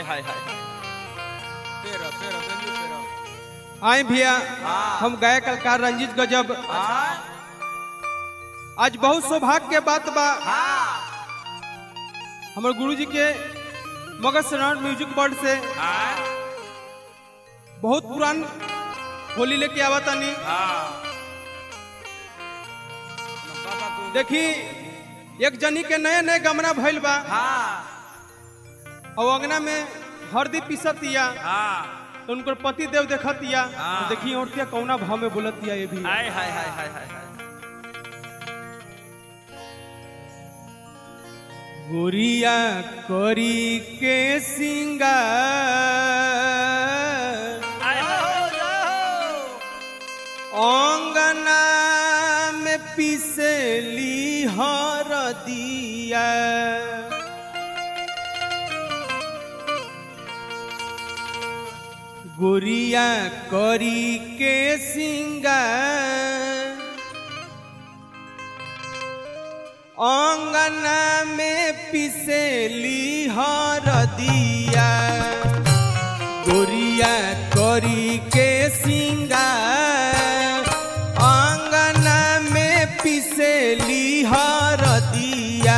हाय हाय पेरो पेरो गंजी पेरो आए भैया हाँ। हम गायक कलाकार रंजीत गजब हाँ आज बहुत सौभाग्य के बात बा हाँ हमारे गुरु जी के मगध शरण म्यूजिक बोर्ड से हाँ बहुत पुरान होली लेके आवा तानी हाँ बाबा को देखी एक जनी के नए नए गमना भइल बा हाँ और अंगना में हरदी पीसतिया हाँ तो उनकर पति देव देखतिया हाँ। तो देखी औरतिया कौना भाव में बोलतिया ये भी हाय हाय हाय हाय हाय हाय गोरिया करी के सिंगार हाय हाय अंगना में पिसली हरदिया गोरिया करी के सिंगार अंगना में पिसली हरदिया गोरिया करी के सिंगार अंगना में पिसली हरदिया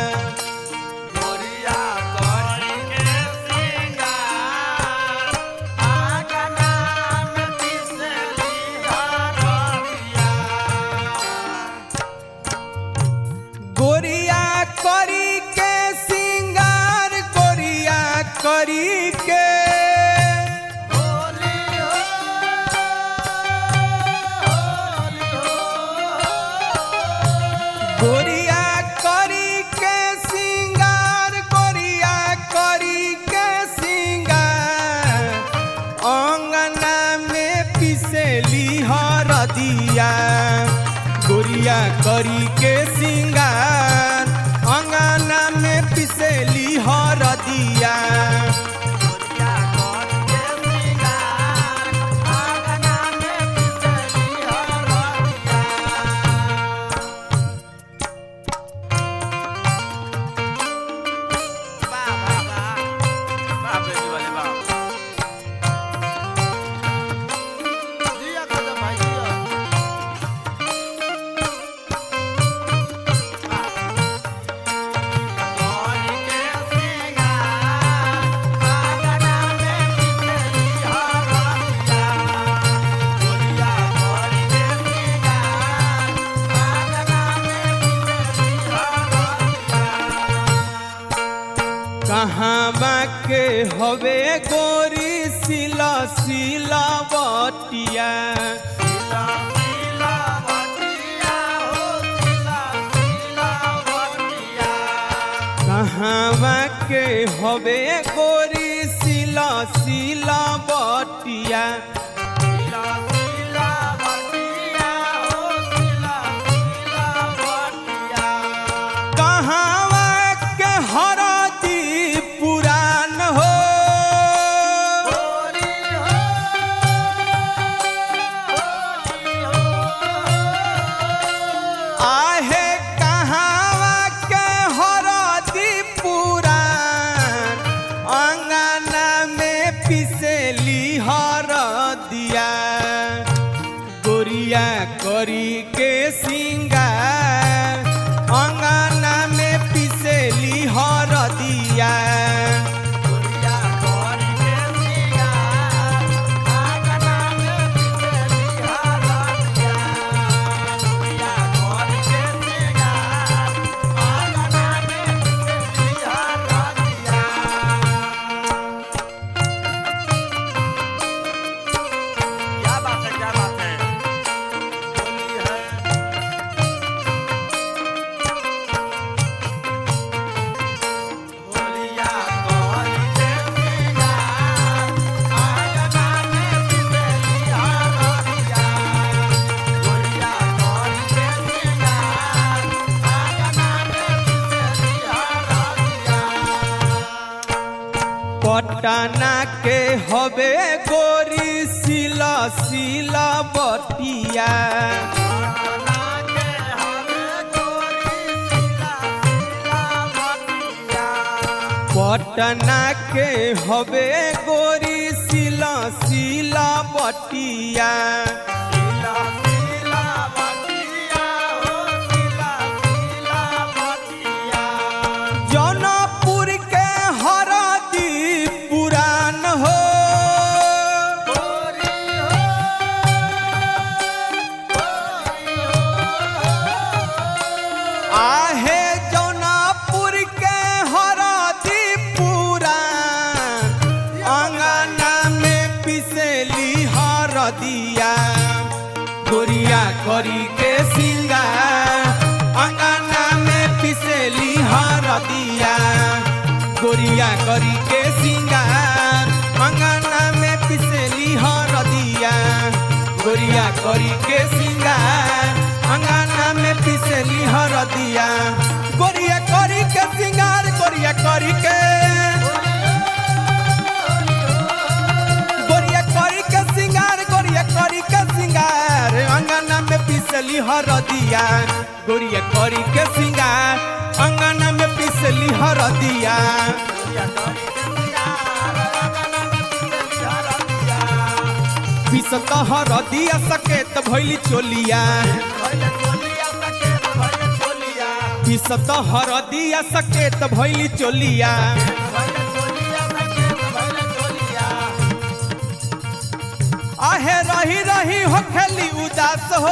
गोरिया करी के सिंगार आगना में पिसली हरदिया गोरिया करी के सिंगार गोरिया करी के होली हो होली हो गोरिया करी के सिंगार गोरिया करी के सिंगार अंगना में पिसली हरदिया गोरिया करी के सिंगार अंगना में पिसली हरदिया गोरिया करी के सिंगार आगना में पिसली हरदिया वाह वाह वाह वाह बेटी वाले वाह जिया कदम भाई जिया करी के सिंगार आगना में पिसली हरदिया गोरिया करी के सिंगार आगना में पिसली हरदिया कहाँ के हवे गोरी सिला सिला बटिया सिला सिला बटिया हो सिला सिला बटिया कहाँ के हवे गोरी सिला सिला बटिया सिला सिला बटिया हो सिला सिला बटिया कहाँ के हरदी पुरान हो होली हो होली हो आहे कहाँ के हरदी पुरान अंगना में पिसली हरदिया गोरिया करी के सिंगार अंगना में पिसली हरदिया गोरिया करी के सिंगार आगना में पिसली हरदिया गोरिया करी के सिंगार आगना में पिसली हरदिया क्या बात है क्या बात है होली है होलिया करी के सिंगार आगना में पिसली हरदिया होलिया करी के सिंगार आगना में पिसली हरदिया पटना के हवे गोरी सिला सिला बटिया पटना के हवे गोरी सिला सिला बटिया पटना के हवे गोरी सिला सिला बटिया सिला सिला बटिया हो सिला सिला बटिया जौनपुर के हरदी पुरान हो गोरी हो गोरी हो आहे जौनपुर के हरदी पुरान अंगना में पिसेली हरदिया गोरिया करी के सिंगार अंगना में पिसेली हरदिया गोरिया करी के सिंगार अंगना में पिसेली हरदिया गोरिया करी के सिंगार अंगना में पिसेली हरदिया गोरिया करी के सिंगार गोरिया करी के गोरिया करी के सिंगार गोरिया करी के सिंगार अंगना में पिसली हरदिया गोरिया करी के सिंगार अंगना में पिसली हरदिया या करी के सिंगार अंगना में पिसली हरदिया पिसत हरदिया सकेत भइली चोलिया भइले चोलिया सकेत भइले चोलिया पिसत हरदिया सकेत भइली चोलिया भइले चोलिया सकेत भइले चोलिया आहे रही रही हो खेली उदास हो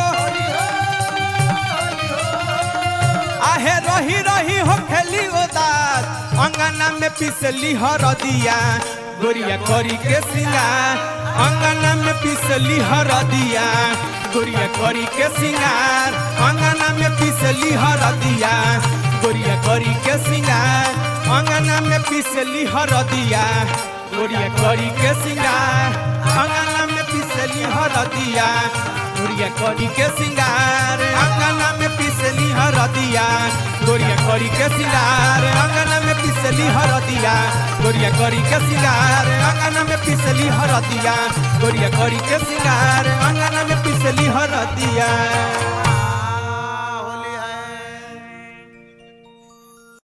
आहे रही रही हो खेली उदास अंगना में पिसली हरदिया गोरिया करी के सिंगार अंगना में पिसली हरदिया गोरिया करी के सिंगार अंगना में पिसली हरदिया गोरिया करी के सिंगार अंगना में पिसली हरदिया गोरिया करी के सिंगार अंगना में पिसली हरदिया गोरिया करी के सिंगार अंगना में पिसली हरदिया गोरिया करी के सिंगार अंगना में पिसली हरदिया गोरिया करी के सिंगार अंगना में पिसली हरदिया गोरिया करी के सिंगार अंगना में पिसली हरदिया